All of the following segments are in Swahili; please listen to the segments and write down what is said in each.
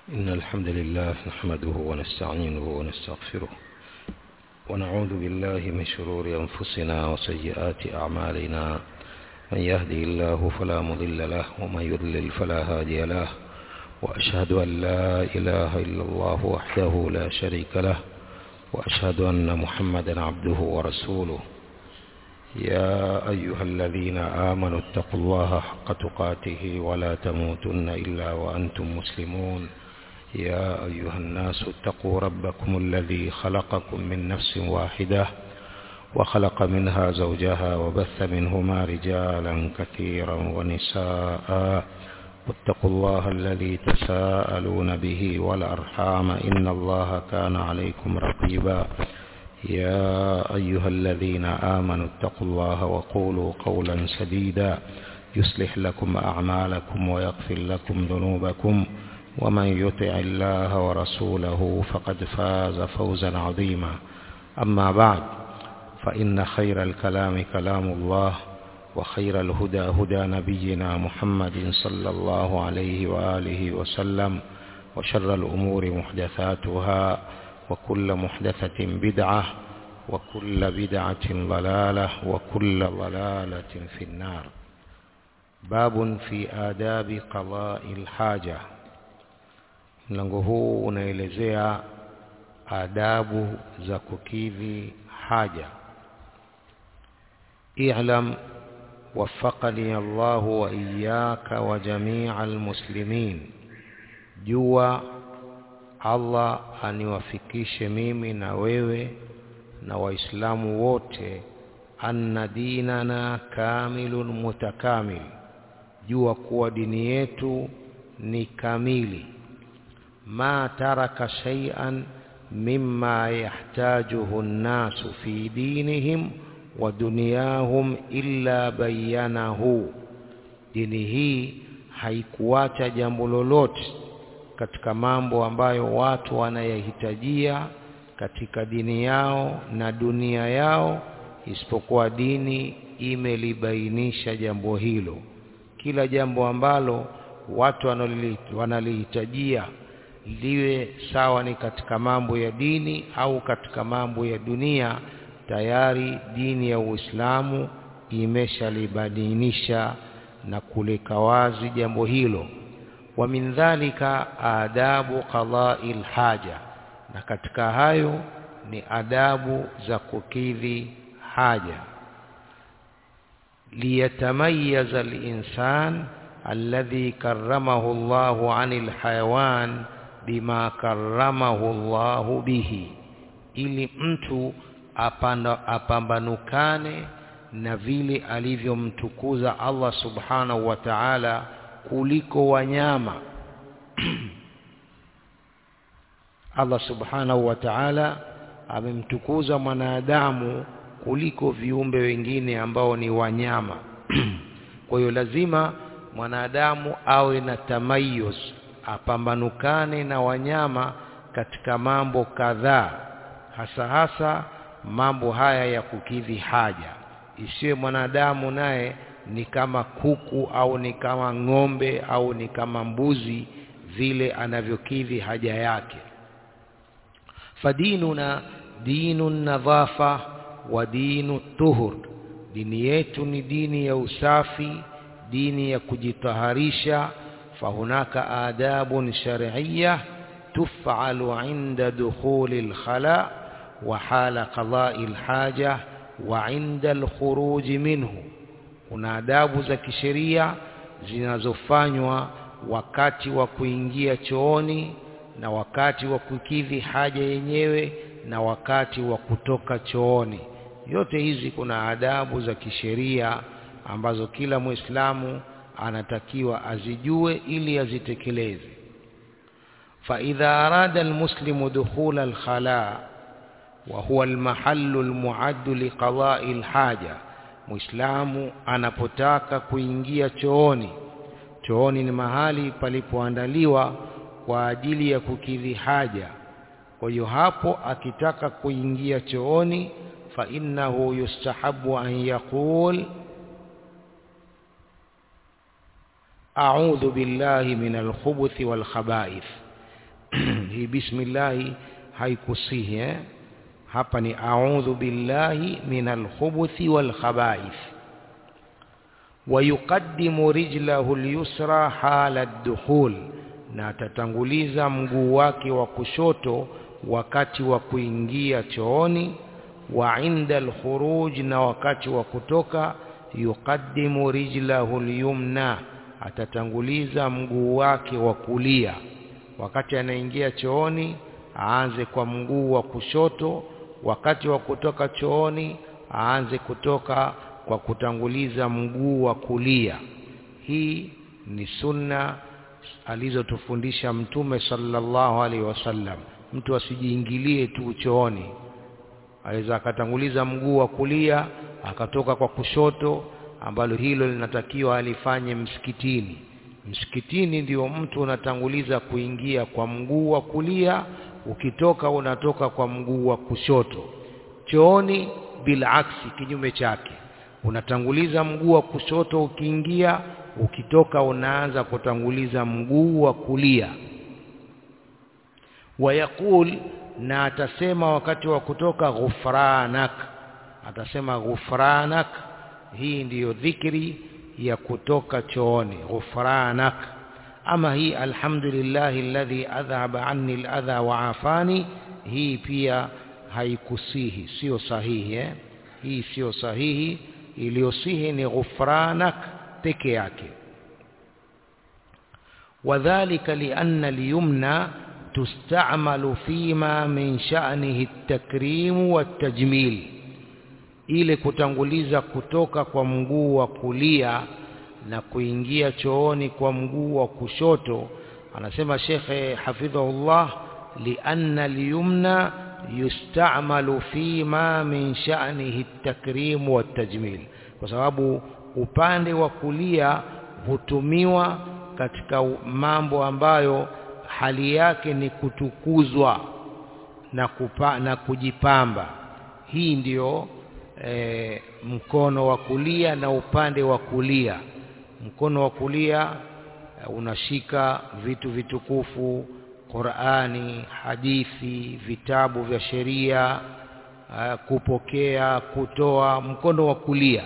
إن الحمد لله نحمده ونستعينه ونستغفره ونعوذ بالله من شرور أنفسنا وسيئات أعمالنا من يهدي الله فلا مضل له ومن يضلل فلا هادي له وأشهد أن لا إله إلا الله وحده لا شريك له وأشهد أن محمدا عبده ورسوله يا أيها الذين آمنوا اتقوا الله حق تقاته ولا تموتن إلا وأنتم مسلمون يا أيها الناس اتقوا ربكم الذي خلقكم من نفس واحدة وخلق منها زوجها وبث منهما رجالا كثيرا ونساء واتقوا الله الذي تساءلون به والأرحام إن الله كان عليكم رقيبا يا أيها الذين آمنوا اتقوا الله وقولوا قولا سديدا يصلح لكم أعمالكم ويغفر لكم ذنوبكم ومن يطع الله ورسوله فقد فاز فوزا عظيما أما بعد فإن خير الكلام كلام الله وخير الهدى هدى نبينا محمد صلى الله عليه وآله وسلم وشر الأمور محدثاتها وكل محدثة بدعة وكل بدعة ضلالة وكل ضلالة في النار باب في آداب قضاء الحاجة mlango huu unaelezea adabu za kukidhi haja i'lam waffaqani Allah wa iyyaka wa jami'al muslimin jua Allah aniwafikishe mimi na wewe na waislamu wote anna dinana kamilun mutakamil jua kuwa dini yetu ni kamili ما ترك شيئا مما يحتاجه الناس في دينهم ودنياهم إلا بينه dini hii haikuacha jambo lolote katika mambo ambayo watu wanayahitajia katika dini yao na dunia yao isipokuwa dini imelibainisha jambo hilo kila jambo ambalo watu wanalihitajia liwe sawa ni katika mambo ya dini au katika mambo ya dunia tayari dini ya Uislamu imeshalibadilisha na kuleka wazi jambo hilo wa min dhalika adabu qada'il haja na katika hayo ni adabu za kukidhi haja liyatamayyaza al-insan alladhi karramahu Allahu 'anil hayawan bima karamahu Allahu bihi ili mtu apanda, apambanukane na vile alivyomtukuza Allah subhanahu wa ta'ala kuliko wanyama Allah subhanahu wa ta'ala amemtukuza mwanadamu kuliko viumbe wengine ambao ni wanyama kwa hiyo lazima mwanadamu awe na tamayuz apambanukane na wanyama katika mambo kadhaa hasa hasa mambo haya ya kukidhi haja isiwe mwanadamu naye ni kama kuku au ni kama ng'ombe au ni kama mbuzi vile anavyokidhi haja yake fadinuna dinu nadhafa wa dinu tuhur dini yetu ni dini ya usafi dini ya kujitaharisha فهناك آداب شرعية تفعل عند دخول الخلاء وحال قضاء الحاجة وعند الخروج منه kuna adabu za kisheria zinazofanywa wakati wa kuingia chooni na wakati wa kukidhi haja yenyewe na wakati wa kutoka chooni yote hizi kuna adabu za kisheria ambazo kila muislamu anatakiwa azijue ili azitekeleze فإذا أراد المسلم دخول الخلاء وهو المحل المعد لقضاء الحاجة muislamu anapotaka kuingia chooni chooni ni mahali palipoandaliwa kwa ajili ya kukidhi haja kwa hiyo hapo akitaka kuingia chooni fa innahu yustahabu an yaqul a'udhu billahi minal khubuthi wal khaba'ith hii bismillah haikusihi eh? hapa ni a'udhu billahi minal khubuthi wal khaba'ith ويقدم رجله اليسرى حال الدخول na atatanguliza mguu wake wa kushoto wakati wa kuingia chooni wa inda alkhuruj na wakati wa kutoka yuqaddimu rijlahu alyumna atatanguliza mguu wake wa kulia wakati anaingia chooni aanze kwa mguu wa kushoto wakati wa kutoka chooni aanze kutoka kwa kutanguliza mguu wa kulia hii ni sunna alizotufundisha mtume sallallahu alaihi wasallam mtu asijiingilie tu chooni aweza akatanguliza mguu wa kulia akatoka kwa kushoto ambalo hilo linatakiwa alifanye msikitini msikitini ndio mtu unatanguliza kuingia kwa mguu wa kulia ukitoka unatoka kwa mguu wa kushoto chooni bila aksi kinyume chake unatanguliza mguu wa kushoto ukiingia ukitoka unaanza kutanguliza mguu wa kulia wayaqul na atasema wakati wa kutoka ghufranak atasema ghufranak hii ndiyo dhikri ya kutoka chooni ghufranak ama hii alhamdulillah alladhi adhhaba anni aladha wa afani hii pia haikusihi sio sahihi eh? hii sio sahihi iliyosihi ni ghufranak peke yake wadhālika lianna al-yumna tustamalu fima min sha'nihi at-takrim wat-tajmil ile kutanguliza kutoka kwa mguu wa kulia na kuingia chooni kwa mguu wa kushoto anasema shekhe hafidhahullah lianna al-yumna yustamalu fima min sha'nihi at-takrim wat-tajmil kwa sababu upande wa kulia hutumiwa katika mambo ambayo hali yake ni kutukuzwa na, kupa, na kujipamba hii ndiyo e, mkono wa kulia na upande wa kulia mkono wa kulia e, unashika vitu vitukufu Qur'ani hadithi vitabu vya sheria e, kupokea kutoa mkono wa kulia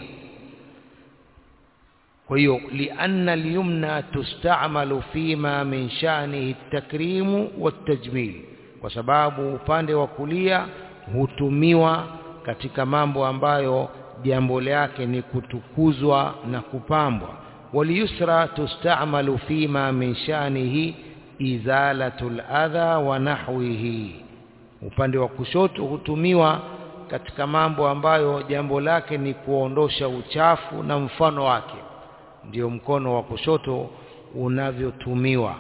kwa hiyo lianna al-yumna tustamalu fima min sha'nihi at-takrimu wat-tajmil kwa sababu upande wa kulia hutumiwa katika mambo ambayo jambo lake ni kutukuzwa na kupambwa waliyusra tustamalu fima min sha'nihi izalatul adha wa nahwihi upande wa kushoto hutumiwa katika mambo ambayo jambo lake ni kuondosha uchafu na mfano wake ndio mkono wa kushoto unavyotumiwa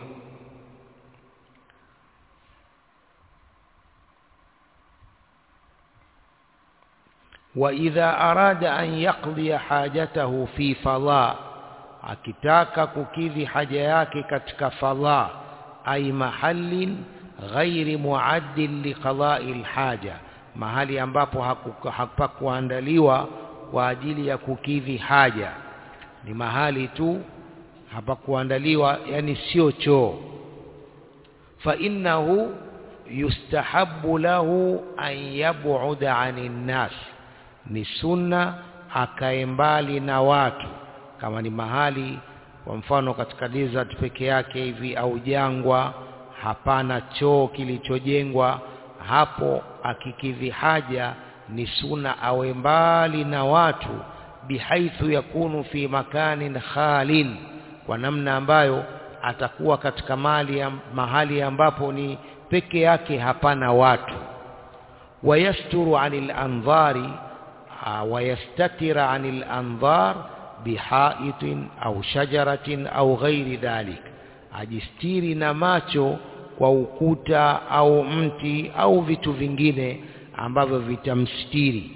wa idha arada an yaqdi hajatahu fi fadha akitaka kukidhi haja yake katika fadha ay mahallin ghairi muaddin liqada'i alhaja mahali ambapo hapakuandaliwa kwa ajili ya kukidhi haja ni mahali tu hapakuandaliwa yani sio choo fa innahu yustahabbu lahu an yab'uda 'anil nas ni sunna akae mbali na watu kama ni mahali kwa mfano katika desert peke yake hivi au jangwa hapana choo kilichojengwa hapo akikidhi haja ni sunna awe mbali na watu bihaithu yakunu fi makanin khalin kwa namna ambayo atakuwa katika mali ya, mahali ambapo ni peke yake hapana watu wayasturu anil anzari wayastatira anil anzar bihaitin au shajaratin au ghairi dhalik ajistiri na macho kwa ukuta au mti au vitu vingine ambavyo vitamstiri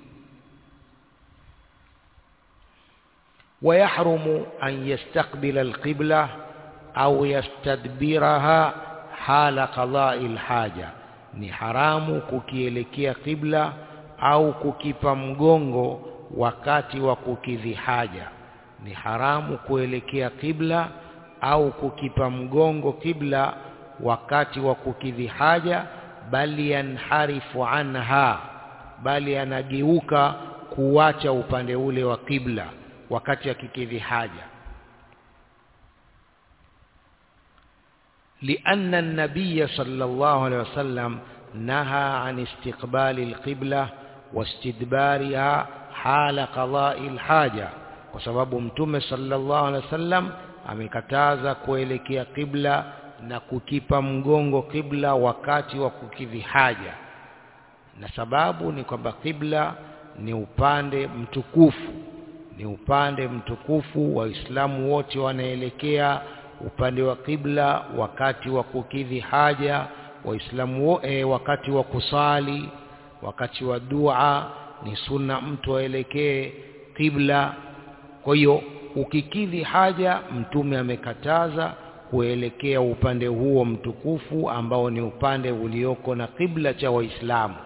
ويحرم أن يستقبل القبلة أو يستدبرها حال قضاء الحاجة ni haramu kukielekea kibla au kukipa mgongo wakati wa kukidhi haja ni haramu kuelekea kibla au kukipa mgongo kibla wakati wa kukidhi haja bali yanharifu anha bali anageuka kuacha upande ule wa kibla wakati akikidhi haja لأن النبي صلى الله عليه وسلم نهى عن استقبال القبلة واستدبارها حال قضاء الحاجة وسبب متوم صلى الله عليه وسلم amekataza kuelekea kibla na kukipa mgongo kibla wakati wa kukidhi haja na sababu ni kwamba kibla ni upande mtukufu ni upande mtukufu waislamu wote wanaelekea upande wa kibla wakati wa kukidhi haja waislamu e, wakati wa kusali wakati wa dua ni sunna mtu aelekee kibla kwa hiyo ukikidhi haja mtume amekataza kuelekea upande huo mtukufu ambao ni upande ulioko na kibla cha waislamu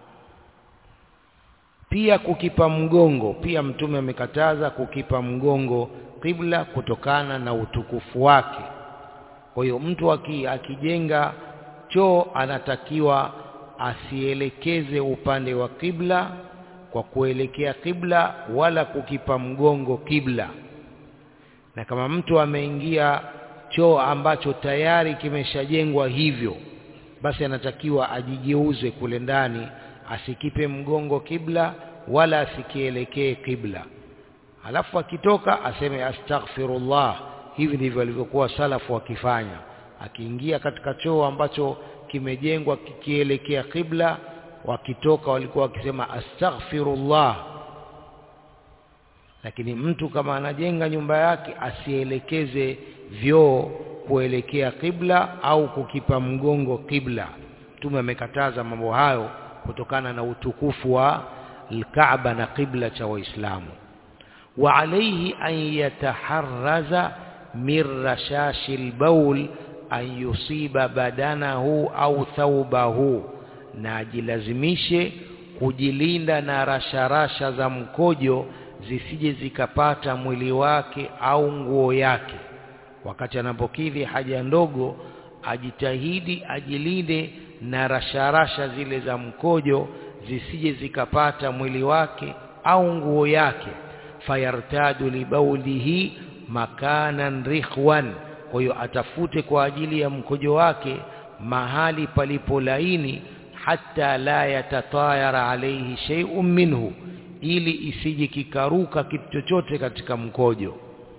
pia kukipa mgongo pia mtume amekataza kukipa mgongo kibla kutokana na utukufu wake kwa hiyo mtu aki, akijenga choo anatakiwa asielekeze upande wa kibla kwa kuelekea kibla wala kukipa mgongo kibla na kama mtu ameingia choo ambacho tayari kimeshajengwa hivyo basi anatakiwa ajigeuze kule ndani asikipe mgongo kibla wala asikielekee kibla alafu akitoka aseme astaghfirullah hivi ndivyo walivyokuwa salafu wakifanya akiingia katika choo ambacho kimejengwa kikielekea kibla wakitoka walikuwa wakisema astaghfirullah lakini mtu kama anajenga nyumba yake asielekeze vyoo kuelekea kibla au kukipa mgongo kibla mtume amekataza mambo hayo kutokana na wa Kaaba na kibla cha Waislamu wa alayhi an yataharraza min rashashi albaul an yusiba badanahu au thawbahu na ajilazimishe kujilinda na rasharasha za mkojo zisije zikapata mwili wake au nguo yake wakati anapokidhi haja ndogo ajitahidi ajilinde na rasharasha zile za mkojo zisije zikapata mwili wake au nguo yake fayartadu libaulihi makanan rikhwan kwa hiyo atafute kwa ajili ya mkojo wake mahali palipo laini hata la yatatayara alayhi shay'un minhu ili isije kikaruka kitu chochote katika mkojo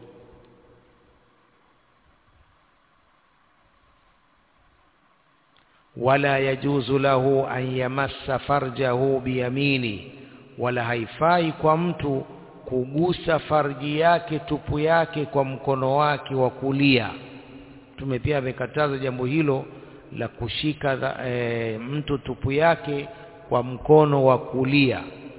wala yajuzu lahu an yamassa farjahu biyamini wala haifai kwa mtu kugusa farji yake tupu yake kwa mkono wake wa kulia tume pia amekataza jambo hilo la kushika e, mtu tupu yake kwa mkono wa kulia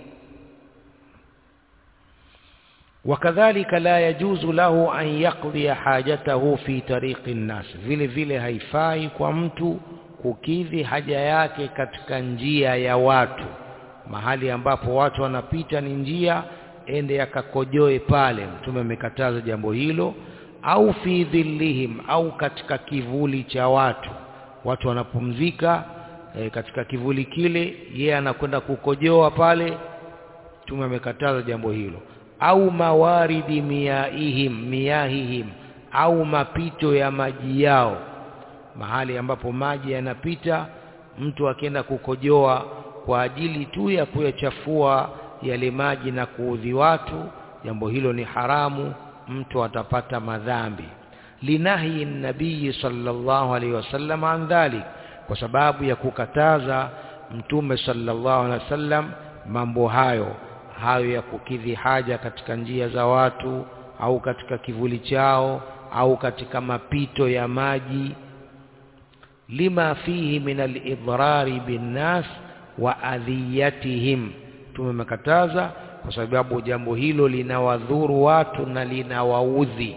wakadhalika la yajuzu lahu an yaqdi hajatahu fi tariqi nnas vile vile haifai kwa mtu kukidhi haja yake katika njia ya watu mahali ambapo watu wanapita ni njia ende akakojoe pale mtume amekataza jambo hilo au fi dhillihim au katika kivuli cha watu watu wanapumzika e, katika kivuli kile yeye anakwenda kukojoa pale mtume amekataza jambo hilo au mawaridi miyaihim miyahihim au mapito ya maji yao mahali ambapo maji yanapita mtu akienda kukojoa kwa ajili tu ya kuyachafua yale maji na kuudhi watu jambo hilo ni haramu mtu atapata madhambi linahi nabii sallallahu alaihi wasallam an dhalik kwa sababu ya kukataza mtume sallallahu alaihi wasallam mambo hayo hayo ya kukidhi haja katika njia za watu au katika kivuli chao au katika mapito ya maji lima fihi min al-idrari binnas wa adhiyatihim tumemekataza kwa sababu jambo hilo linawadhuru watu na linawaudhi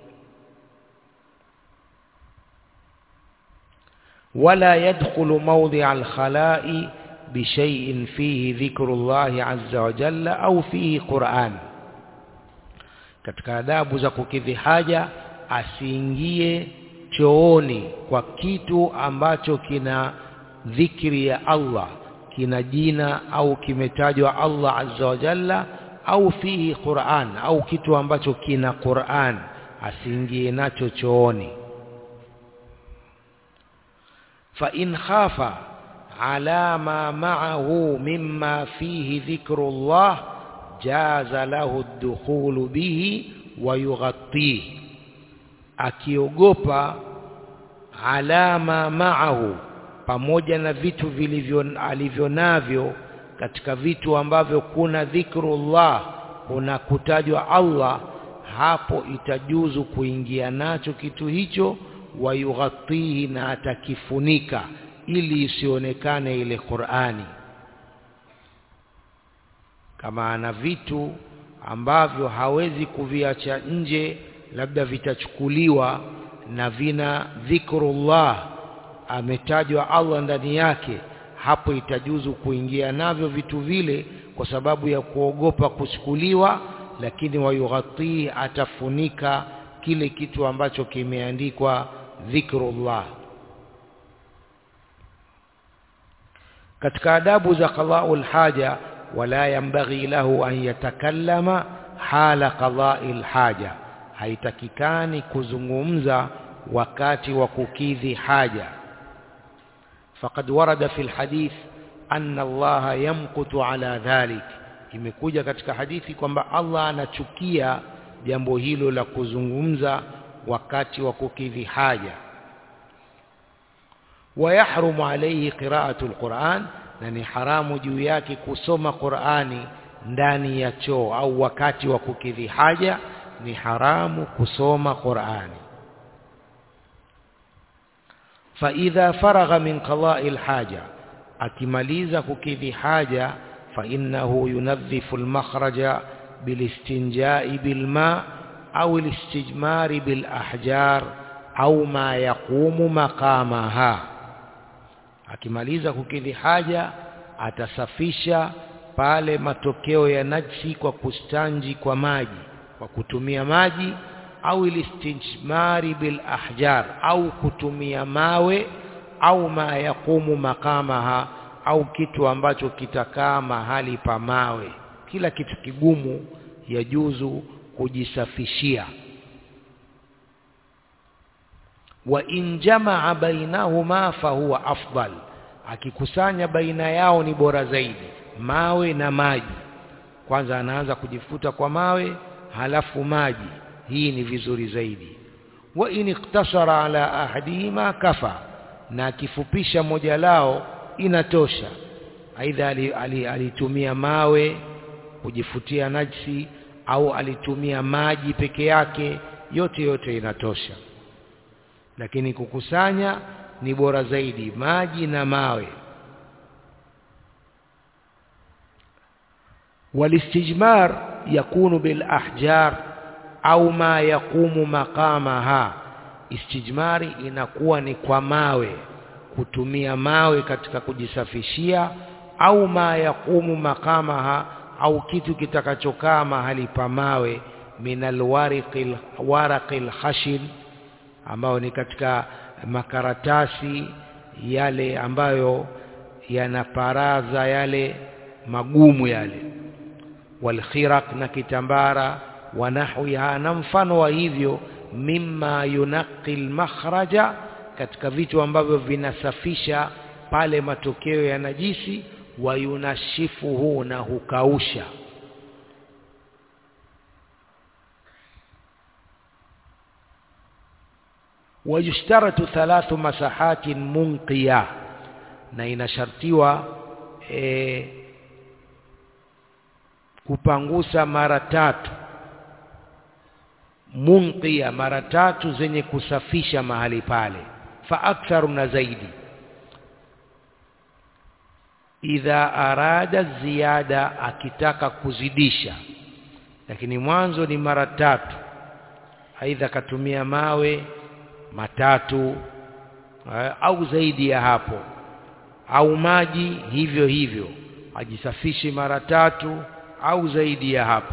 wala yadkhulu mawdi'a al-khala'i بشيء فيه ذكر الله عز وجل au fihi Qur'an katika adabu za kukidhi haja asiingie chooni kwa kitu ambacho kina dhikri ya Allah kina jina au kimetajwa Allah azza wa jalla au fihi Qur'an au kitu ambacho kina Qur'an asiingie nacho chooni fa in khafa ala ma ma'ahu mimma fihi dhikrullah jaza lahu ad-dukhulu bihi wa yughattihi akiogopa alama ma'ahu pamoja na vitu vilivyo alivyo navyo katika vitu ambavyo kuna dhikrullah kuna kutajwa Allah hapo itajuzu kuingia nacho kitu hicho wayughatihi na atakifunika ili isionekane ile Qur'ani kama ana vitu ambavyo hawezi kuviacha nje labda vitachukuliwa na vina dhikrullah ametajwa Allah ndani yake hapo itajuzu kuingia navyo vitu vile kwa sababu ya kuogopa kuchukuliwa lakini wayughatii atafunika kile kitu ambacho kimeandikwa dhikrullah katika adabu za qada'ul haja wala yambaghi lahu an yatakallama hala qada'il haja haitakikani kuzungumza wakati wa kukidhi haja faqad warada fil hadith anna Allah yamqutu ala dhalik imekuja katika hadithi kwamba Allah anachukia jambo hilo la kuzungumza wakati wa kukidhi haja ويحرم عليه قراءة القرآن na ni haramu juu yake kusoma Qur'ani ndani ya choo au wakati wa kukidhi haja ni haramu kusoma Qur'ani fa idha faragha min qada'i alhaja akimaliza kukidhi haja fa innahu yunadhifu almakhraja bilistinja'i bilma au alistijmari bilahjar au ma yaqumu maqamaha akimaliza kukidhi haja atasafisha pale matokeo ya najsi kwa kustanji kwa maji kwa kutumia maji au ilistijmari bil ahjar au kutumia mawe au ma yaqumu makamaha au kitu ambacho kitakaa mahali pa mawe kila kitu kigumu yajuzu kujisafishia wa in jamaa bainahuma fahuwa afdal akikusanya baina yao ni bora zaidi mawe na maji kwanza anaanza kujifuta kwa mawe halafu maji hii ni vizuri zaidi wa in iktasara ala ahadihima kafa na akifupisha moja lao inatosha aidha alitumia mawe kujifutia najsi au alitumia maji peke yake yote yote inatosha lakini kukusanya ni bora zaidi maji na mawe walistijmar yakunu bil ahjar au ma yaqumu maqamaha istijmari inakuwa ni kwa mawe kutumia mawe katika kujisafishia au ma yaqumu maqamaha au kitu kitakachokaa mahali pa mawe minal wariqil waraqil khashin ambao ni katika makaratasi yale ambayo yanaparaza yale magumu yale walkhiraq na kitambara wa nahwiha na mfano wa hivyo mimma yunaqi makhraja katika vitu ambavyo vinasafisha pale matokeo ya najisi wa yunashifuhu na hukausha ويشترط ثلاث مساحات منقية na inashartiwa e, kupangusa mara tatu munqia mara tatu zenye kusafisha mahali pale fa aktharu na zaidi idha arada ziada akitaka kuzidisha lakini mwanzo ni mara tatu aidha katumia mawe matatu au zaidi ya hapo au maji hivyo hivyo ajisafishe mara tatu au zaidi ya hapo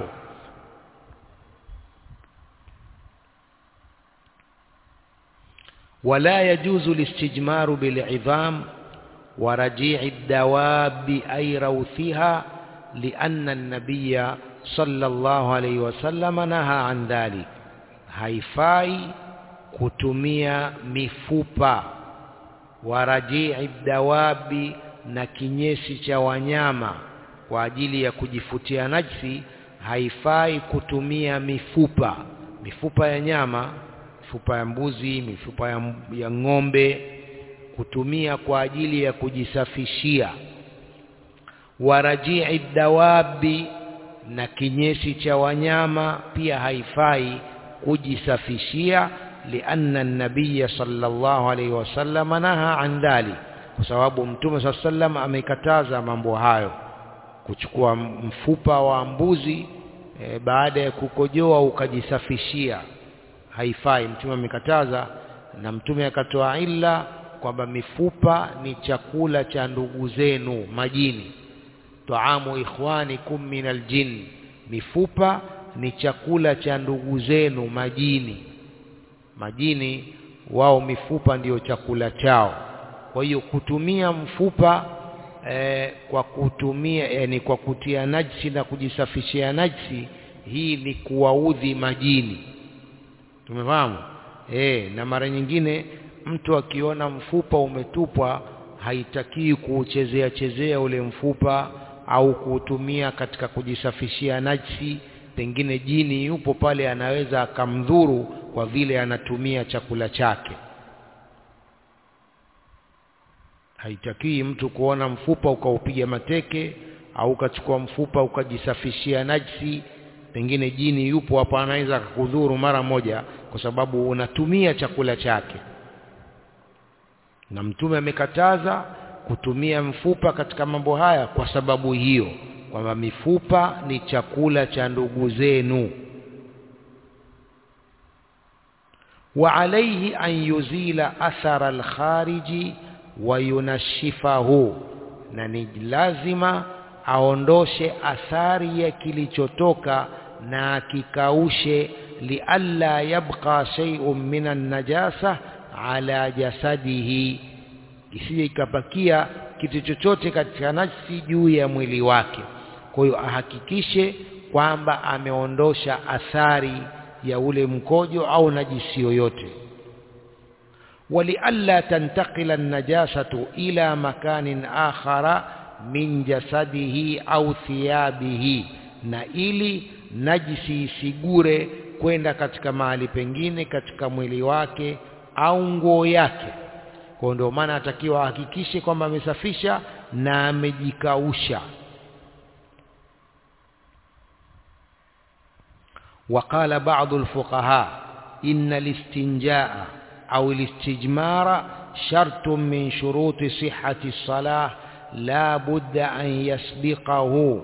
ولا يجوز الاستجمار بالعظام ورجيع الدواب أي روثها لأن النبي صلى الله عليه وسلم نهى عن ذلك haifai kutumia mifupa wa rajii dawabi na kinyesi cha wanyama kwa ajili ya kujifutia najsi haifai kutumia mifupa mifupa ya nyama mifupa ya mbuzi mifupa ya, ya ng'ombe kutumia kwa ajili ya kujisafishia warajii dawabi na kinyesi cha wanyama pia haifai kujisafishia lianna nabiya sallallahu alaihi wasallam naha an dhalik kwa sababu mtume saa sallam amekataza mambo hayo kuchukua mfupa wa mbuzi e, baada ya kukojoa ukajisafishia haifai mtume amekataza na mtume akatoa illa kwamba mifupa ni chakula cha ndugu zenu majini taamu ikhwanikum min aljin mifupa ni chakula cha ndugu zenu majini majini wao mifupa ndiyo chakula chao kwa hiyo kutumia mfupa eh, kwa kutumia yani kwa kutia najsi na kujisafishia najsi hii ni kuwaudhi majini tumefahamu eh na mara nyingine mtu akiona mfupa umetupwa haitakiwi kuuchezea chezea ule mfupa au kuutumia katika kujisafishia najsi pengine jini yupo pale anaweza akamdhuru kwa vile anatumia chakula chake haitakiwi mtu kuona mfupa ukaupiga mateke au ukachukua mfupa ukajisafishia najsi pengine jini yupo hapa anaweza akakudhuru mara moja kwa sababu unatumia chakula chake na mtume amekataza kutumia mfupa katika mambo haya kwa sababu hiyo kwamba mifupa ni chakula cha ndugu zenu wa alayhi an yuzila athara alkhariji wa yunashifahu na ni lazima aondoshe athari ya kilichotoka na akikaushe lialla yabqa shay'un minan najasa ala jasadihi isije ikabakia kitu chochote katika nafsi juu ya mwili wake kwa hiyo ahakikishe kwamba ameondosha athari ya ule mkojo au najisi yoyote ولئلا تنتقل النجاسة إلى مكان آخر من جسده أو ثيابه na ili najisi isigure kwenda katika mahali pengine katika mwili wake au nguo yake kwa ndio maana atakiwa ahakikishe kwamba amesafisha na amejikausha وقال بعض الفقهاء إن الاستنجاء أو الاستجمار شرط من شروط صحة الصلاة لا بد أن يسبقه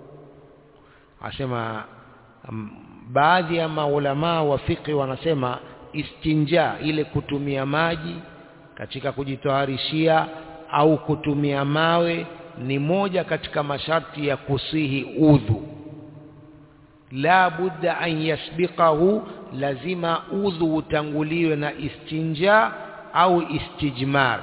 asema baadhi ya maulamaa wa fiqh wanasema istinja ile kutumia maji katika kujitoharishia au kutumia mawe ni moja katika masharti ya kusihi udhu la budda an yasbiqahu lazima udhu utanguliwe na istinja au istijmar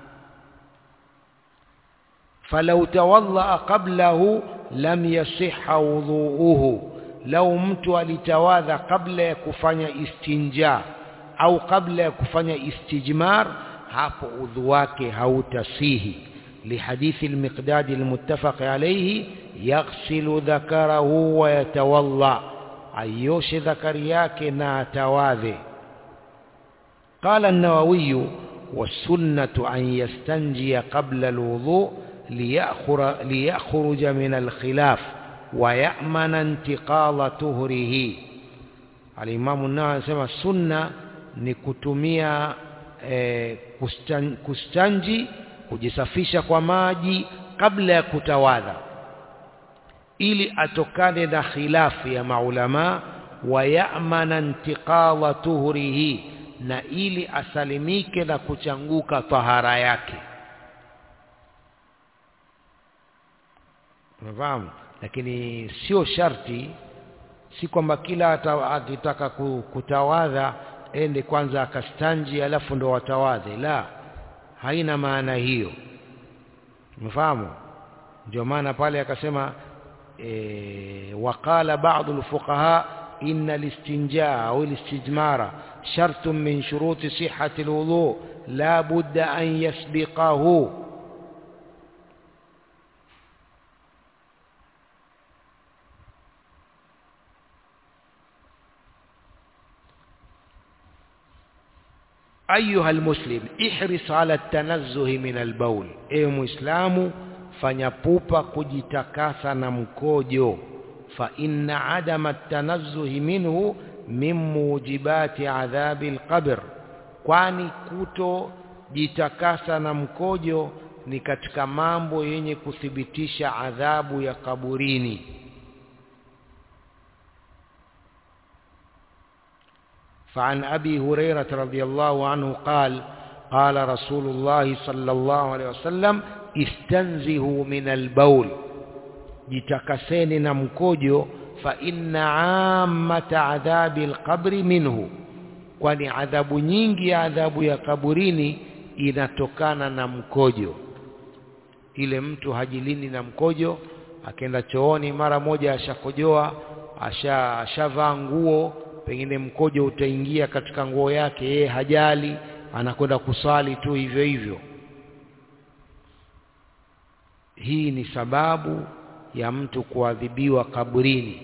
falau tawaddaa qablahu lam yasiha wudhuuhu lau mtu alitawadha kabla ya kufanya istinja au kabla ya kufanya istijmar hapo udhu wake hautasihi لحديث المقداد المتفق عليه يغسل ذكره ويتوضا ايوش ذكر yake na atawadhe قال النووي والسنة أن يستنجي قبل الوضوء ليخرج من الخلاف ويأمن انتقال طهره الإمام النووي anasema sunna ni kutumia eh, kustan, kustanji kujisafisha kwa maji kabla ya kutawadha ili atokane na khilafu ya maulama wayamana intiqala tuhurihi na ili asalimike na kuchanguka tahara yake unafahamu lakini sio sharti si kwamba kila akitaka kutawadha ende kwanza akastanji alafu ndo watawadhe la haina maana hiyo umefahamu ndio maana pale akasema e, waqala ba'dhu alfuqaha inna listinjaa au listijmara shartun min shuruti sihhati alwudu la budda an yasbiqahu أيها المسلم احرص على التنزه من البول اي مسلم fanya pupa kujitakasa na mkojo fa inna adama at-tanazzuhi minhu min mujibati adhabi al-qabr kwani kuto jitakasa na mkojo ni katika mambo yenye kuthibitisha adhabu ya kaburini فعن أبي هريرة رضي الله عنه قال قال رسول الله صلى الله عليه وسلم استنزهوا من البول jitakaseni na mkojo fa inna ammata adhabi alqabri minhu kwani adhabu nyingi ya adhabu ya kaburini inatokana na mkojo ile mtu hajilini na mkojo akaenda chooni mara moja ashakojoa asha ashavaa nguo pengine mkojo utaingia katika nguo yake yeye hajali anakwenda kusali tu hivyo hivyo hii ni sababu ya mtu kuadhibiwa kaburini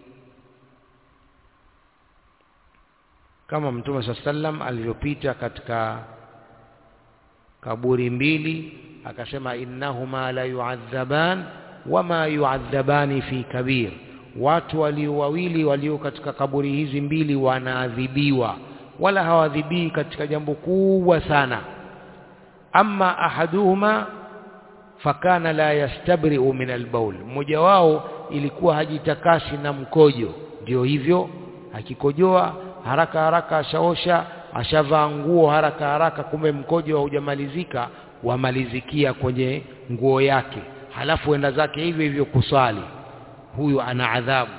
kama mtume saa sallam alivyopita katika kaburi mbili akasema innahuma la yuadhaban wama yuadhabani fi kabir watu walio wawili walio katika kaburi hizi mbili wanaadhibiwa wala hawadhibii katika jambo kubwa sana amma ahaduhuma fakana la yastabri'u min albaul mmoja wao ilikuwa hajitakasi na mkojo ndio hivyo akikojoa haraka haraka ashaosha ashavaa nguo haraka haraka kumbe mkojo haujamalizika wamalizikia kwenye nguo yake halafu enda zake hivyo hivyo kusali huyu ana adhabu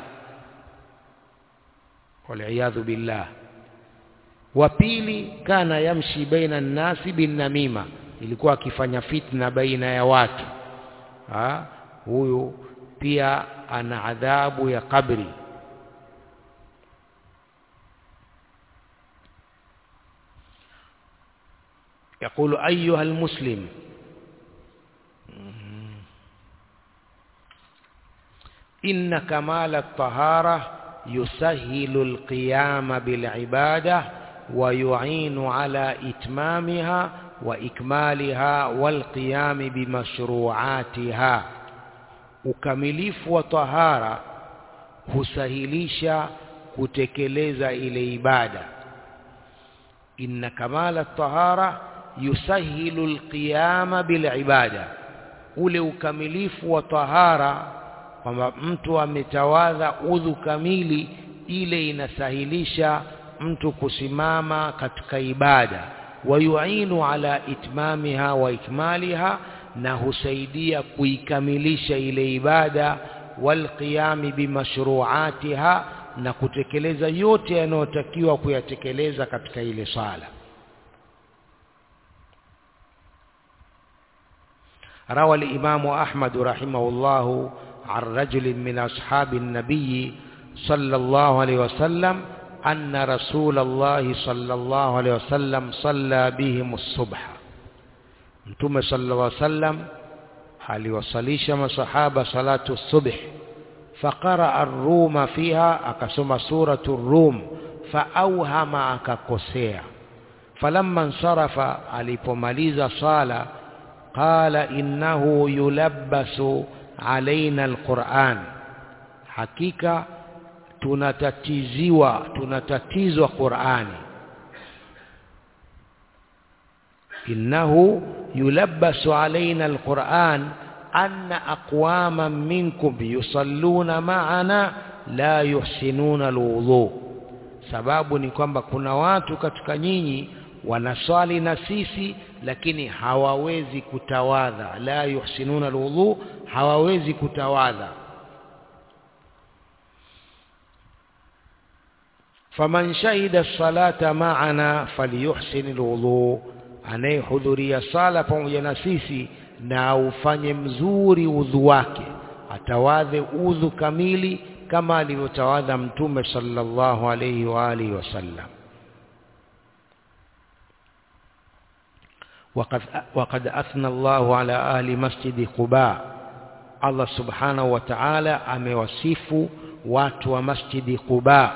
waliyadhu billah wa pili kana yamshi baina nnasi binnamima ilikuwa akifanya fitna baina ya watu ha? huyu pia ana adhabu ya kabri يقول أيها المسلم إن كمال الطهارة يسهل القيام بالعبادة ويعين على إتمامها وإكمالها والقيام بمشروعاتها ukamilifu wa tahara husahilisha kutekeleza ile ibada inna kamala tahara yusahilu alqiyama bilibada ule ukamilifu wa tahara kwamba mtu ametawadha udhu kamili ile inasahilisha mtu kusimama katika ibada wayuinu ala itmamiha wa ikmaliha na husaidia kuikamilisha ile ibada walqiyami bimashruatiha na kutekeleza yote yanayotakiwa kuyatekeleza katika ile sala روى الإمام أحمد رحمه الله عن رجل من أصحاب النبي صلى الله عليه وسلم أن رسول الله صلى الله عليه وسلم صلى بهم الصبح متوم صلى الله عليه وسلم aliwasalisha masahaba salatu subh faqara ar-rum fiha akasoma suratu ar-rum faauhama akakosea falamma nsarafa alipomaliza sala qala innahu yulabbasu alaina al-Qur'an hakika tunatatiziwa tunatatizwa Qur'ani innahu yulabbasu alaina alquran anna aqwaman minkum yusalluna ma'ana la yuhsinuna alwudu sababu ni kwamba kuna watu katika nyinyi wanaswali na sisi lakini hawawezi kutawadha la yuhsinuna alwudu hawawezi kutawadha faman shahida salata ma'ana falyuhsin alwudu anayehudhuria sala pamoja na sisi na ufanye mzuri udhu wake atawadhe udhu kamili kama alivyotawadha mtume sallallahu alayhi wa alihi wasallam وقد وقد أثنى الله على أهل مسجد قباء الله سبحانه وتعالى amewasifu watu wa masjidi Quba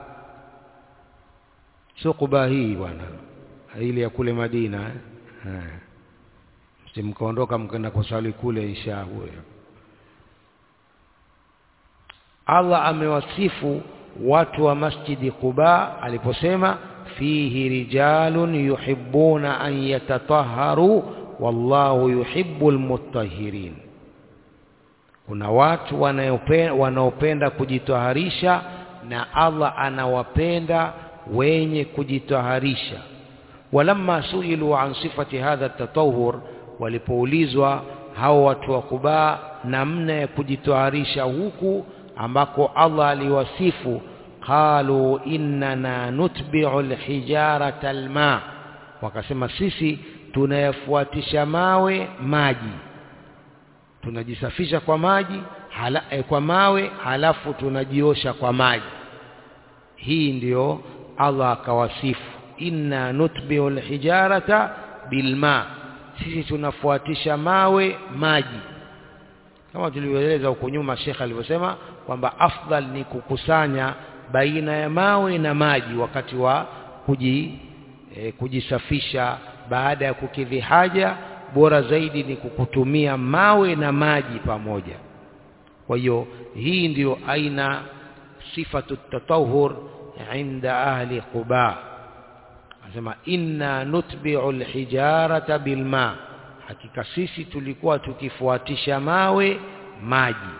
sio Quba hii bwana ile ya kule Madina eh msimkaondoka mkaenda kusali kule isha huyo Allah amewasifu watu wa masjidi Quba aliposema fihi rijalun yuhibbuna an yatatahharu wallahu yuhibbul mutahhirin kuna watu wanaopenda, wanaopenda kujitaharisha na Allah anawapenda wenye kujitaharisha walamma suilu an sifati hadha tatahur walipoulizwa hao watu wa Quba namna ya kujitaharisha huku ambako Allah aliwasifu qalu innana nutbi'u alhijarata alma wakasema sisi tunayafuatisha mawe maji tunajisafisha kwa maji hala, eh, kwa mawe halafu tunajiosha kwa maji hii ndiyo Allah akawasifu inna nutbi'u alhijarata bilma sisi tunafuatisha mawe maji kama tulivyoeleza huko nyuma Sheikh alivyosema kwamba afdal ni kukusanya baina ya mawe na maji wakati wa kuji, e, kujisafisha baada ya kukidhi haja bora zaidi ni kukutumia mawe na maji pamoja kwa hiyo hii ndiyo aina sifatu tatahur inda ahli quba anasema inna nutbi'u alhijarata bilma hakika sisi tulikuwa tukifuatisha mawe maji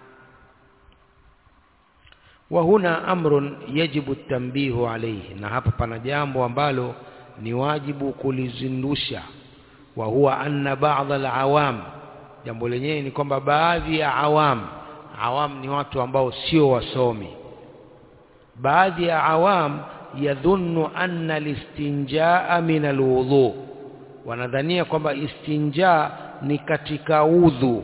wa huna amrun yajibu at-tanbihu alayhi na hapa pana jambo ambalo ni wajibu kulizindusha wa huwa anna ba'd al-awam jambo lenyewe ni kwamba baadhi ya awam awam ni watu ambao sio wasomi baadhi ya awam yadhunnu anna listinjaa min alwudhu wanadhania kwamba istinja ni katika udhu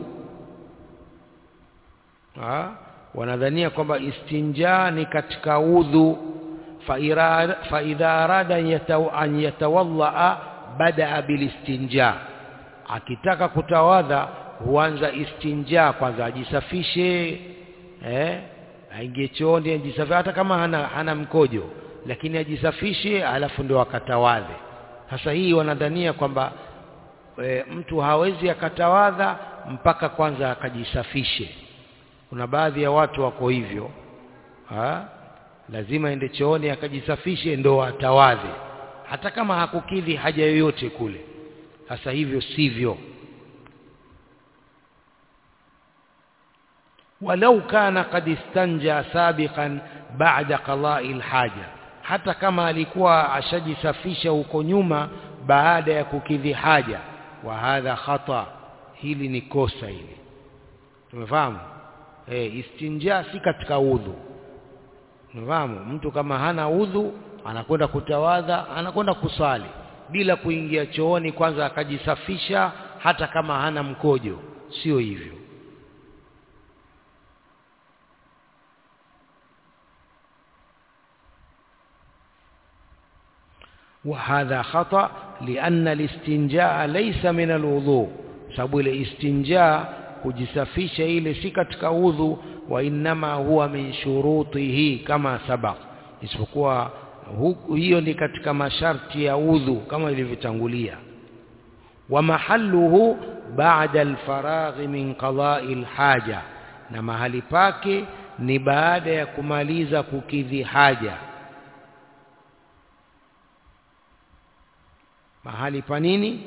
ha? wanadhania kwamba istinja ni katika udhu fa idha arada an yatawallaa badaa bilistinja akitaka kutawadha huanza istinja kwanza ajisafishe eh aingie chooni ajisafishe hata kama hana, hana mkojo lakini ajisafishe alafu ndio akatawadhe sasa hii wanadhania kwamba e, mtu hawezi akatawadha mpaka kwanza akajisafishe kuna baadhi ya watu wako hivyo ha? lazima ende chooni akajisafishe ndo atawadhe hata kama hakukidhi haja yoyote kule sasa hivyo sivyo walau kana qad istanja sabiqan ba'da qada'i alhaja hata kama alikuwa ashajisafisha huko nyuma baada ya kukidhi haja wa hadha khata hili ni kosa hili tumefahamu eh istinja si katika udhu tumefahamu mtu kama hana udhu anakwenda kutawadha anakwenda kusali bila kuingia chooni kwanza akajisafisha hata kama hana mkojo sio hivyo وهذا خطأ لأن الاستنجاء ليس من الوضوء sababu ile istinja kujisafisha ile si katika udhu wa innama huwa min shurutihi kama sabaq isipokuwa hiyo ni katika masharti ya udhu kama ilivyotangulia wa mahalluhu ba'da alfaragh min qada'i alhaja na mahali pake ni baada ya kumaliza kukidhi haja mahali pa nini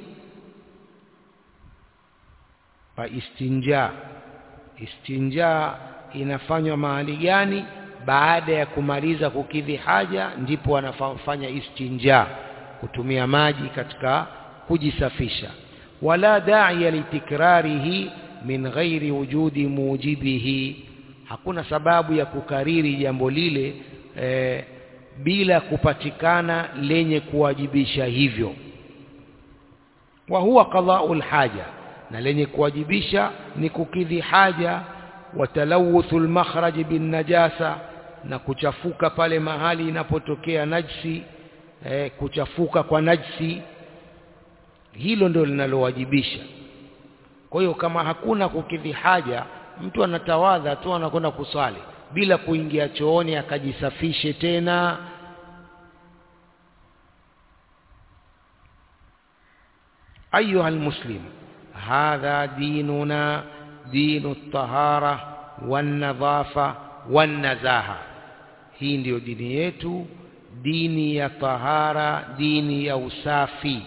pa istinja istinja inafanywa mahali gani baada ya kumaliza kukidhi haja ndipo wanafanya istinja kutumia maji katika kujisafisha wala da'iya litikrarihi min ghairi wujudi mujibihi hakuna sababu ya kukariri jambo lile eh, bila kupatikana lenye kuwajibisha hivyo wa huwa qada'ul haja na lenye kuwajibisha ni kukidhi haja wa talawuthul makhraj bin najasa na kuchafuka pale mahali inapotokea najsi eh, kuchafuka kwa najsi hilo ndio linalowajibisha kwa hiyo kama hakuna kukidhi haja mtu anatawadha tu anakwenda kuswali bila kuingia chooni akajisafishe tena أيها المسلم هذا ديننا دين الطهارة والنظافة والنزاهة hii ndiyo dini yetu dini ya tahara dini ya usafi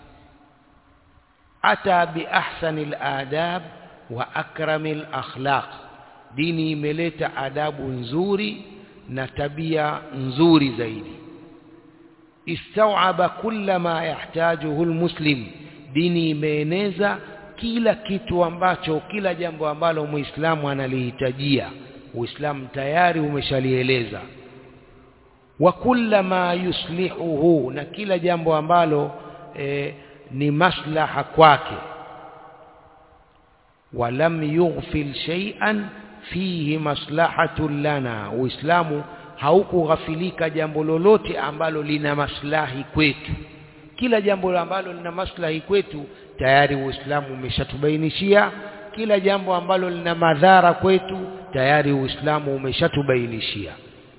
ata biahsani ladab wa akrami lakhlaq dini imeleta adabu nzuri na tabia nzuri zaidi istawaba kulla ma yahtajuhu lmuslim dini imeeneza kila kitu ambacho kila jambo ambalo muislamu analihitajia uislamu tayari umeshalieleza wa kulla ma yuslihuhu na kila jambo ambalo e, ni maslaha kwake walam yughfil shay'an fihi maslahatun lana uislamu haukughafilika jambo lolote ambalo lina maslahi kwetu kila jambo ambalo lina maslahi kwetu tayari uislamu umeshatubainishia kila jambo ambalo lina madhara kwetu tayari uislamu umeshatubainishia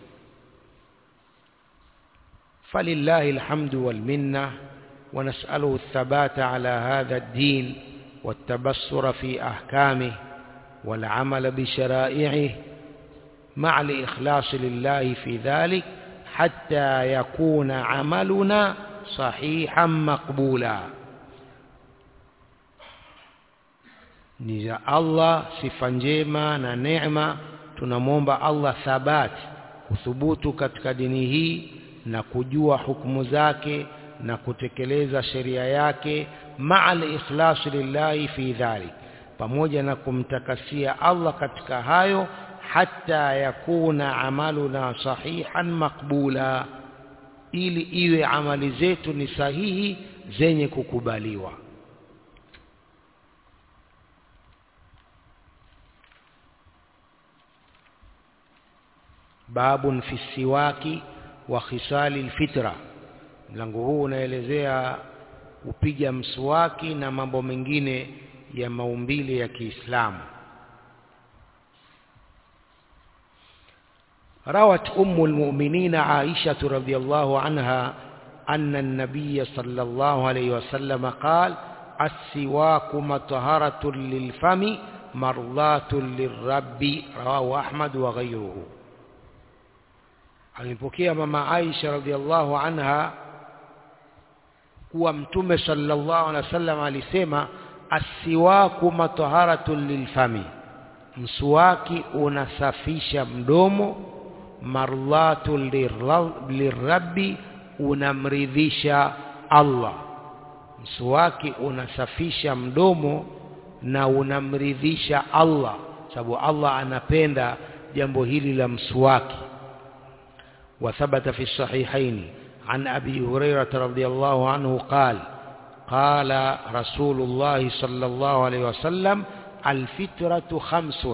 فلله الحمد والمنة ونسأله الثبات على هذا الدين والتبصر في أحكامه والعمل بشرائعه مع الإخلاص لله في ذلك حتى يكون عملنا صحيحا مقبولا ni za Allah sifa njema na neema tunamwomba Allah thabati kuthubutu katika dini hii na kujua hukumu zake na kutekeleza sheria yake ma'al ikhlas lillahi fi dhalik pamoja na kumtakasia Allah katika hayo hata yakuna amaluna sahihan maqbula ili iwe amali zetu ni sahihi zenye kukubaliwa babun fi siwaki wa khisali alfitra mlango huu unaelezea upiga mswaki na mambo mengine ya maumbile ya Kiislamu روت أم المؤمنين عائشة رضي الله عنها أن النبي صلى الله عليه وسلم قال السواك مطهرة للفم مرضاة للرب رواه أحمد وغيره alipokea mama Aisha radhiallahu anha kuwa mtume sallallahu alaihi wasallam alisema asiwaku mataharatun lilfami mswaki unasafisha mdomo marlatu lirabbi unamridhisha Allah mswaki unasafisha mdomo na unamridhisha Allah sababu Allah anapenda jambo hili la mswaki وثبت في الصحيحين عن أبي هريرة رضي الله عنه قال قال رسول الله صلى الله عليه وسلم الفترة خمس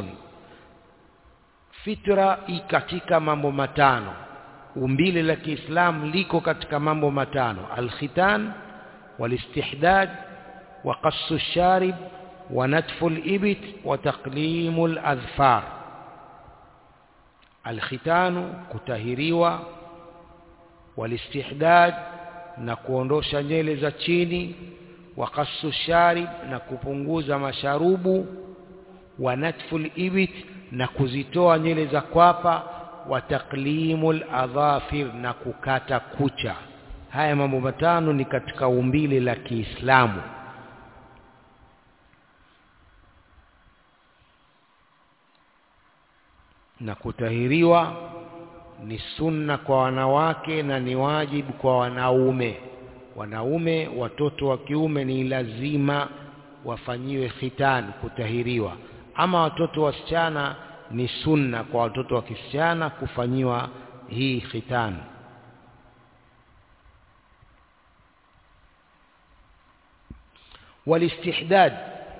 fitra ikatika mambo matano umbile la Kiislamu liko katika mambo matano alkhitan walistihdad wa qassu sharib wa natfu alibit wa taqlimu aladhfar alkhitanu kutahiriwa walistihdad na kuondosha nywele za chini wa qassu sharib na kupunguza masharubu wa natfu alibit na kuzitoa nywele za kwapa wa taqlimul adhafir na kukata kucha haya mambo matano ni katika umbile la Kiislamu na kutahiriwa ni sunna kwa wanawake na ni wajibu kwa wanaume wanaume watoto wa kiume ni lazima wafanyiwe khitani kutahiriwa ama watoto wasichana ni sunna kwa watoto wa kisichana kufanyiwa hii khitan walistihdad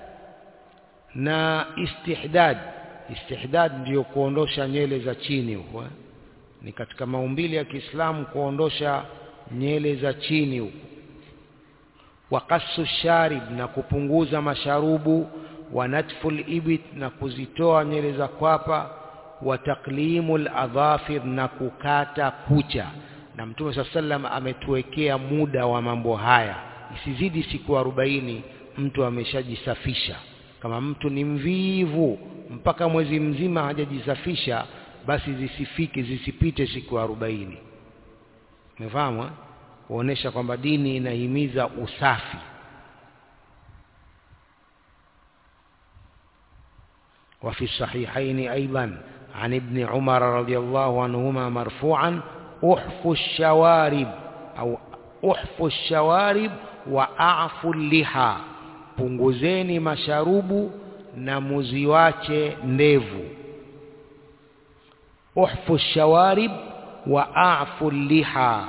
na istihdad istihdad ndiyo kuondosha nywele za chini huko ni katika maumbili ya Kiislamu kuondosha nywele za chini huko waqassu sharib na kupunguza masharubu wa natful ibit na kuzitoa nywele za kwapa wa taqlimul adhafir na kukata kucha na mtume saa sallam ametuwekea muda wa mambo haya isizidi siku arobaini mtu ameshajisafisha kama mtu ni mvivu mpaka mwezi mzima hajajisafisha basi zisifike zisipite siku arobaini umefahamu kuonesha kwamba dini inahimiza usafi وفي الصحيحين أيضا عن ابن عمر رضي الله عنهما مرفوعا أحفوا الشوارب أو أحفوا الشوارب وأعفوا اللحى punguzeni masharubu na muziwache ndevu uhfu shawarib wa afu liha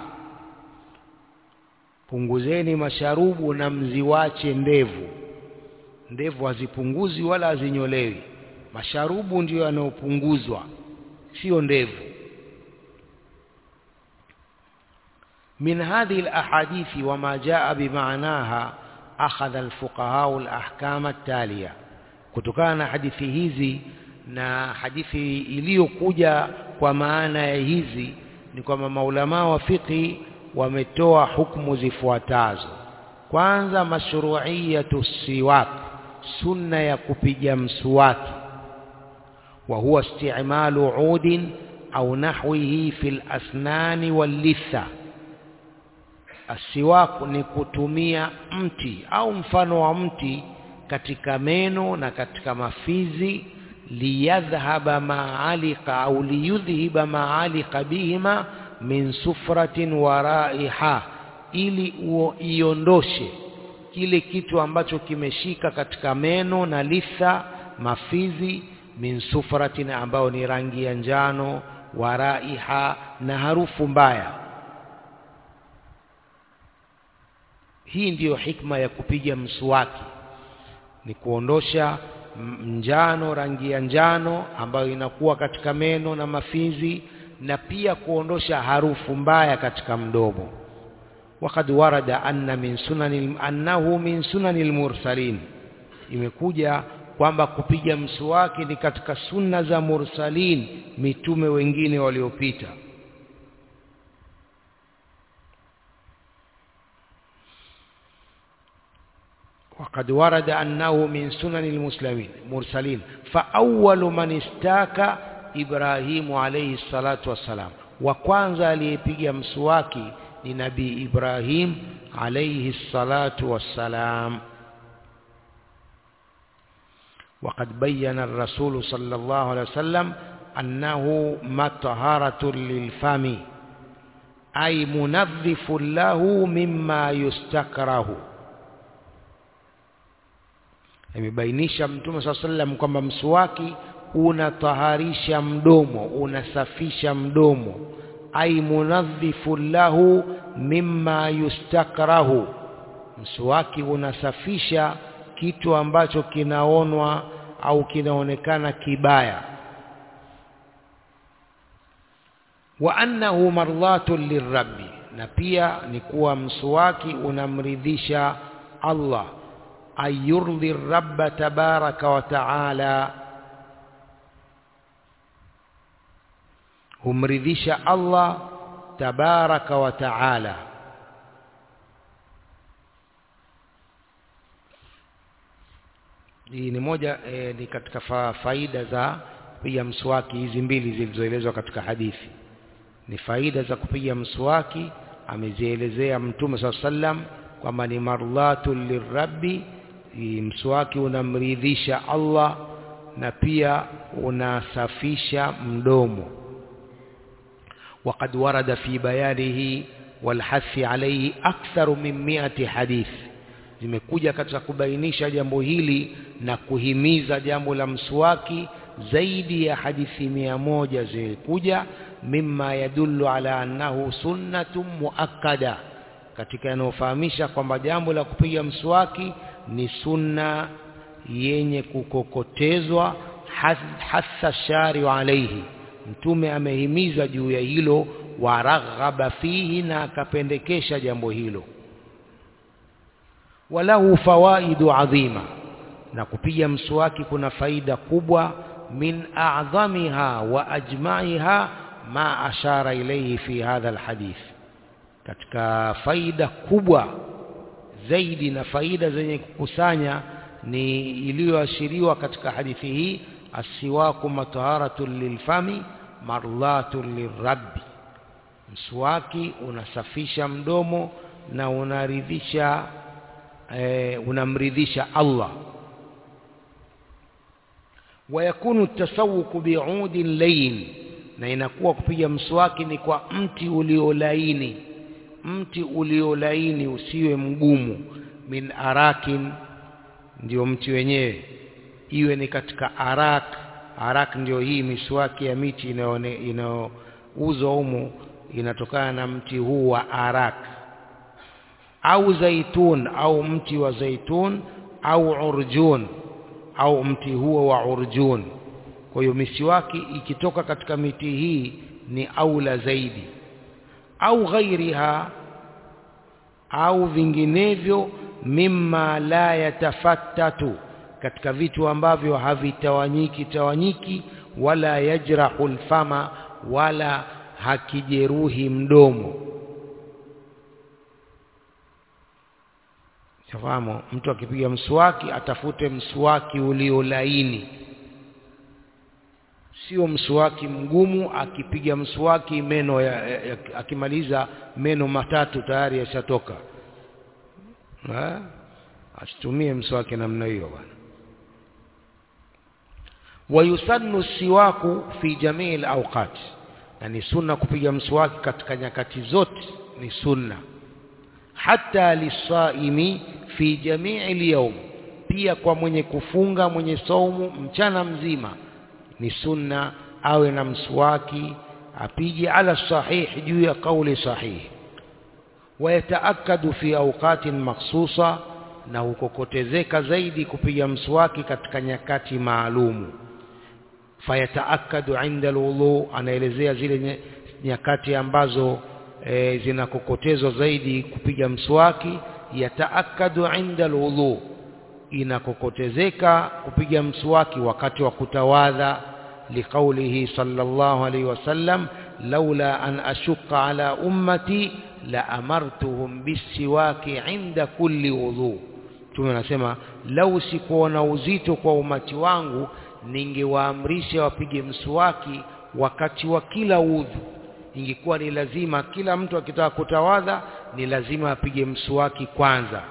punguzeni masharubu na mziwache ndevu ndevu hazipunguzi wala hazinyolewi masharubu ndiyo yanayopunguzwa sio ndevu من هذه الأحاديث وما جاء بمعناها أخذ الفقهاء الأحكام التالية kutokana na hadithi hizi na hadithi iliyokuja kwa maana ya hizi ni kwamba maulamaa wa fiqhi wametoa hukumu zifuatazo kwanza mashru'iyatu siwak sunna ya kupiga mswaki wa huwa isti'malu udin au nahwihi fil asnani wal litha asiwaku ni kutumia mti au mfano wa mti katika meno na katika mafizi liyadhhaba ma'alika au liyudhhiba ma'alika bihima min sufratin wa raiha ili iondoshe kile kitu ambacho kimeshika katika meno na litha mafizi min sufratin ambayo ni rangi ya njano wa raiha na harufu mbaya hii ndiyo hikma ya kupiga mswaki ni kuondosha njano rangi ya njano ambayo inakuwa katika meno na mafizi na pia kuondosha harufu mbaya katika mdomo وقد ورد أن من سنن أنه من سنن المرسلين imekuja kwamba kupiga mswaki ni katika sunna za mursalin mitume wengine waliopita وقد ورد أنه من سنن المسلمين مرسلين فأول من استاك إبراهيم عليه الصلاة والسلام وكwanza aliyepiga mswaki ni nabii Ibrahim alayhi salatu wassalam وقد بين الرسول صلى الله عليه وسلم أنه مطهرة للفم أي منظف له مما يستكره imebainisha mtume saa sallam kwamba mswaki unataharisha mdomo unasafisha mdomo ai munadhifu lahu mimma yustakrahu mswaki unasafisha kitu ambacho kinaonwa au kinaonekana kibaya wa annahu mardhatun lirabbi na pia ni kuwa mswaki unamridhisha Allah أن يرضي الرب تبارك وتعالى humridhisha Allah tabaraka wa taala hii ni moja e, ni katika fa, faida za kupiga mswaki hizi mbili zilizoelezwa katika hadithi ni faida za kupiga mswaki amezielezea mtume saa sallam kwamba ni mardhatun lirabbi mswaki unamridhisha Allah na pia unasafisha mdomo وقد ورد في بيانه والحث عليه أكثر من مئة حديث zimekuja katika kubainisha jambo hili na kuhimiza jambo la mswaki zaidi ya hadithi mia moja zimekuja mimma yadullu ala annahu sunnatun muakkada katika yanayofahamisha kwamba jambo la kupiga mswaki ni sunna yenye kukokotezwa hasa shari'u alaihi mtume amehimiza juu ya hilo waraghaba fihi na akapendekesha jambo hilo walahu fawaidu adhima na kupiga mswaki kuna faida kubwa min a'dhamiha wa ajma'iha ma ashara ilayhi fi hadha alhadith katika faida kubwa zaidi na faida zenye kukusanya ni iliyoashiriwa katika hadithi hii asiwaku mataharatun lilfami marlatun lirabbi mswaki unasafisha mdomo na unaridhisha e, unamridhisha Allah wayakunu tasawuku bi'udin layin na inakuwa kupiga mswaki ni kwa mti uliolaini mti uliolaini usiwe mgumu min arakin ndio mti wenyewe iwe ni katika arak arak ndio hii miswaki ya miti inayouzwa humu inatokana na mti huu wa arak au zaitun au mti wa zaitun au urjun au mti huo wa urjun kwa hiyo miswaki ikitoka katika miti hii ni aula zaidi au ghairiha au vinginevyo mimma la yatafattatu katika vitu ambavyo havitawanyiki tawanyiki wala yajrahu lfama wala hakijeruhi mdomo fahamu mtu akipiga mswaki atafute mswaki uliolaini sio mswaki mgumu akipiga mswaki meno ya, ya, ya, akimaliza meno matatu tayari yashatoka asitumie mswaki namna hiyo bwana wayusannu siwaku fi jamii alawqat na ni sunna kupiga mswaki katika nyakati zote ni sunna hata lisaimi fi jamii alyawm pia kwa mwenye kufunga mwenye saumu mchana mzima ni sunna awe na mswaki apige ala sahih juu ya kauli sahihi wayataakadu fi awqatin makhsusa na hukokotezeka zaidi kupiga mswaki katika nyakati maalumu fayataakadu inda alwudu anaelezea zile nyakati ambazo e, zinakokotezwa zaidi kupiga mswaki yataakadu inda alwudu inakokotezeka kupiga mswaki wakati wa kutawadha liqaulihi sallallahu alaihi wasallam laula an ashqa ala ummati la amartuhum bisiwaki inda kulli wudhu Mtume anasema lau sikuona uzito kwa umati wangu ningewaamrisha wapige mswaki wakati wa kila udhu ingekuwa ni lazima kila mtu akitaka kutawadha ni lazima apige mswaki kwanza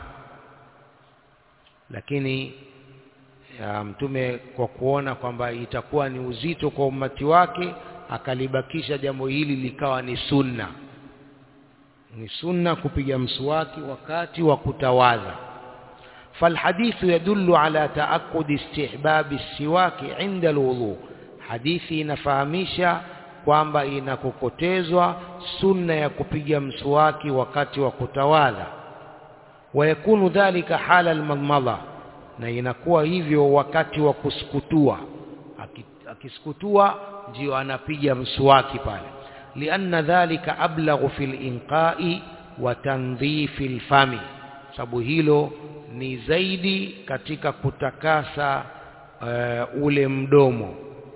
lakini ya mtume kwa kuona kwamba itakuwa ni uzito kwa umati wake akalibakisha jambo hili likawa ni sunna ni sunna kupiga mswaki wakati wa kutawadha فالحديث يدل على تأكد استحباب السواك عند الوضوء hadithi inafahamisha kwamba inakokotezwa sunna ya kupiga mswaki wakati wa kutawadha wayakunu dhalika hala almadmadha na inakuwa hivyo wakati wa kusukutua akisukutua ndio anapiga mswaki pale lianna dhalika ablaghu fil inqai wa tandhifi lfami sababu hilo ni zaidi katika kutakasa uh, ule mdomo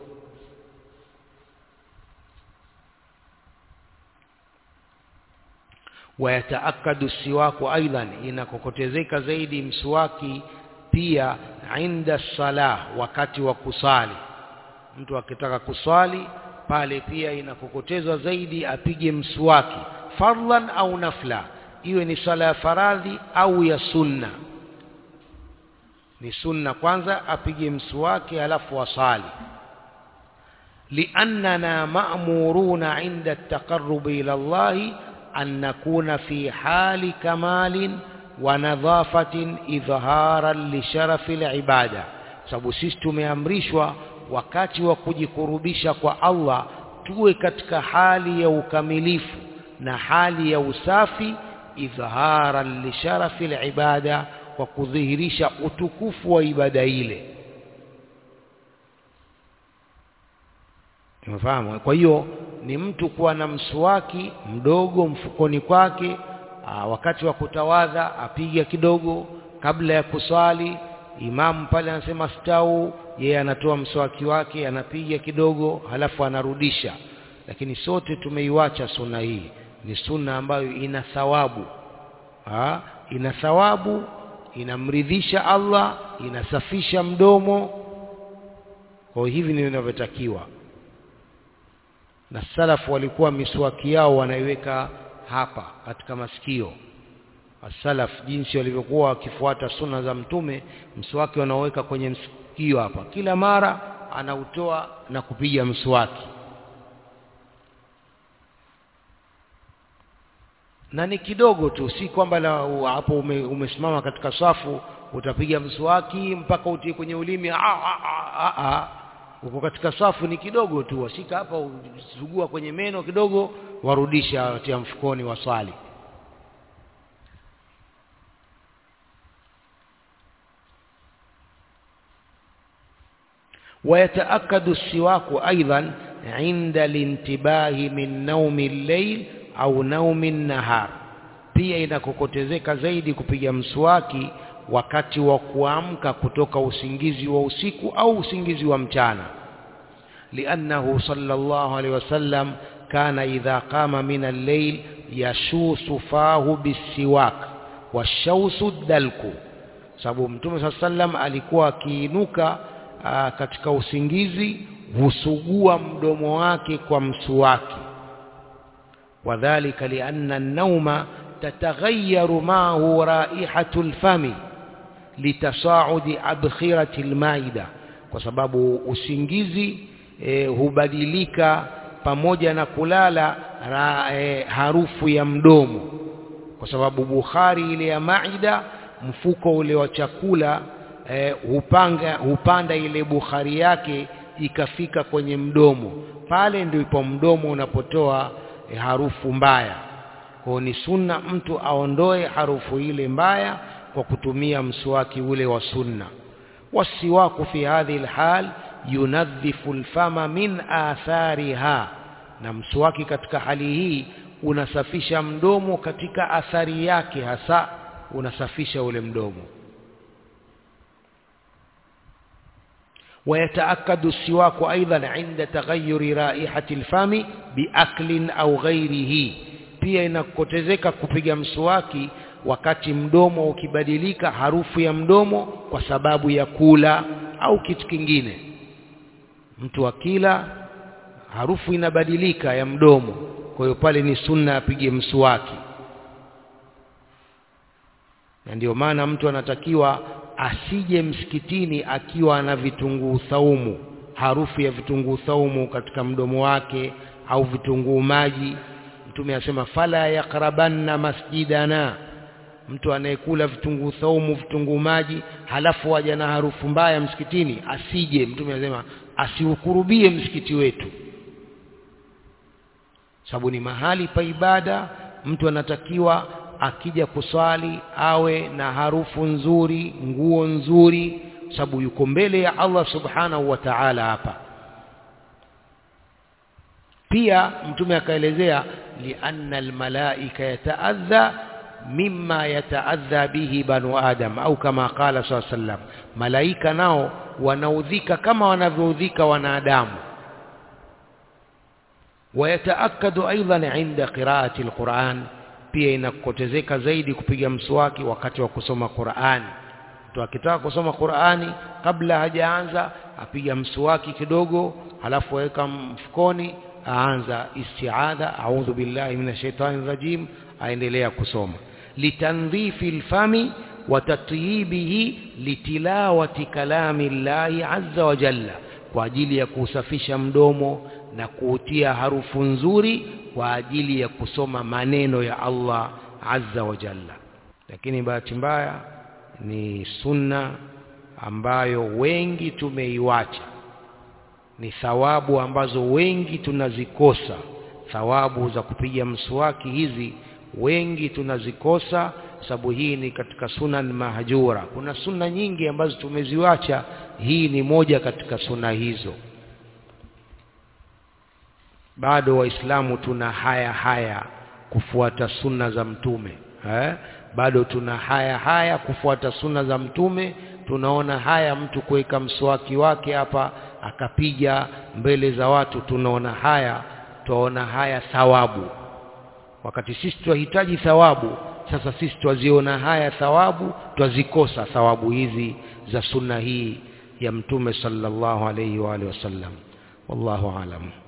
wayataakadu siwaku aidan inakokotezeka zaidi mswaki pia inda salah wakati wa kusali mtu akitaka kuswali pale pia inakokotezwa zaidi apige mswaki fardhan au nafla iwe ni sala ya faradhi au ya sunna ni sunna kwanza apige mswaki alafu asali liannana ma'muruna inda at-taqarrub ila Allah an nakuna fi hali kamalin wa nadhafatin idhaharan li sharafi al-ibada sababu sisi tumeamrishwa wakati wa kujikurubisha kwa Allah tuwe katika hali ya ukamilifu na hali ya usafi idhaharan li sharafi al-ibada kwa kudhihirisha utukufu wa ibada ile umefahamu kwa hiyo ni mtu kuwa na mswaki mdogo mfukoni kwake aa, wakati wa kutawadha apiga kidogo kabla ya kuswali imamu pale anasema stau yeye anatoa mswaki wake anapiga kidogo halafu anarudisha lakini sote tumeiwacha sunna hii ni sunna ambayo ina thawabu ha? ina thawabu inamridhisha Allah inasafisha mdomo kwa hivi ndivyo inavyotakiwa na salafu walikuwa miswaki yao wanaiweka hapa katika masikio salaf jinsi walivyokuwa wakifuata sunna za mtume mswaki wanaoweka kwenye msikio hapa kila mara anautoa na kupiga mswaki na ni kidogo tu si kwamba hapo ume, umesimama katika safu utapiga mswaki mpaka utie kwenye ulimi uko katika safu ni kidogo tu washika hapa usugua kwenye meno kidogo warudisha watia mfukoni waswali ويتأكد السواك أيضا عند الانتباه من نوم الليل au naumi nahar pia inakokotezeka zaidi kupiga mswaki wakati wa kuamka kutoka usingizi wa usiku au usingizi wa mchana liannahu sallallahu alaihi wasallam kana idha qama min al-layl yashusu fahu bisiwak washausu dalku sababu mtume saa sallam alikuwa akiinuka katika usingizi husugua mdomo wake kwa msuwaki وذلك لأن النوم تتغير معه رائحة الفم لتصاعد أبخرة المائدة kwa sababu usingizi e, hubadilika pamoja na kulala ra, e, harufu ya mdomo kwa sababu bukhari ile ya maida mfuko ule wa chakula e, hupanga hupanda ile bukhari yake ikafika kwenye mdomo pale ndipo mdomo unapotoa e, harufu mbaya kwa ni sunna mtu aondoe harufu ile mbaya kwa kutumia mswaki ule wa sunna wasiwaku fi hadhihi alhal yunadhifu alfama min athariha na mswaki katika hali hii unasafisha mdomo katika athari yake hasa unasafisha ule mdomo ويتأكد السواك أيضا عند تغير رائحة الفم بأكل أو غيره pia inakotezeka kupiga mswaki wakati mdomo ukibadilika harufu ya mdomo kwa sababu ya kula au kitu kingine mtu akila harufu inabadilika ya mdomo kwa hiyo pale ni sunna apige mswaki na ndio maana mtu anatakiwa asije msikitini akiwa na vitunguu thaumu harufu ya vitunguu thaumu katika mdomo wake au vitunguu maji mtume asema fala yakrabanna masjidana mtu anayekula vitunguu thaumu vitunguu maji halafu aja na harufu mbaya msikitini asije mtume anasema asiukurubie msikiti wetu sababu ni mahali pa ibada mtu anatakiwa akija kuswali awe na harufu nzuri nguo nzuri sababu yuko mbele ya Allah subhanahu wa ta'ala hapa pia mtume akaelezea lianna almalaika yataadha mimma yataadha bihi banu adam au kama qala saa sallam malaika nao wanaudhika kama wanavyoudhika wanadamu ويتأكد أيضا عند قراءة القرآن pia inakotezeka zaidi kupiga mswaki wakati wa kusoma Qur'ani mtu akitaka kusoma Qur'ani kabla hajaanza apiga mswaki kidogo halafu aweka mfukoni aanza isti'adha a'udhu billahi minash shaitani rajim aendelea kusoma litandhifi alfami wa tatyibihi litilawati kalami llahi azza wa jalla kwa ajili ya kusafisha mdomo na kuutia harufu nzuri kwa ajili ya kusoma maneno ya Allah azza wa jalla lakini bahati mbaya ni sunna ambayo wengi tumeiwacha ni thawabu ambazo wengi tunazikosa thawabu za kupiga mswaki hizi wengi tunazikosa sababu hii ni katika sunan mahjura kuna sunna nyingi ambazo tumeziwacha hii ni moja katika sunna hizo bado waislamu tuna haya haya kufuata sunna za mtume eh? bado tuna haya haya kufuata sunna za mtume tunaona haya mtu kuweka mswaki wake hapa akapiga mbele za watu tunaona haya twaona haya thawabu wakati sisi twahitaji thawabu sasa sisi twaziona haya thawabu twazikosa thawabu hizi za sunna hii ya mtume sallallahu alayhi wa alihi wasallam wallahu alam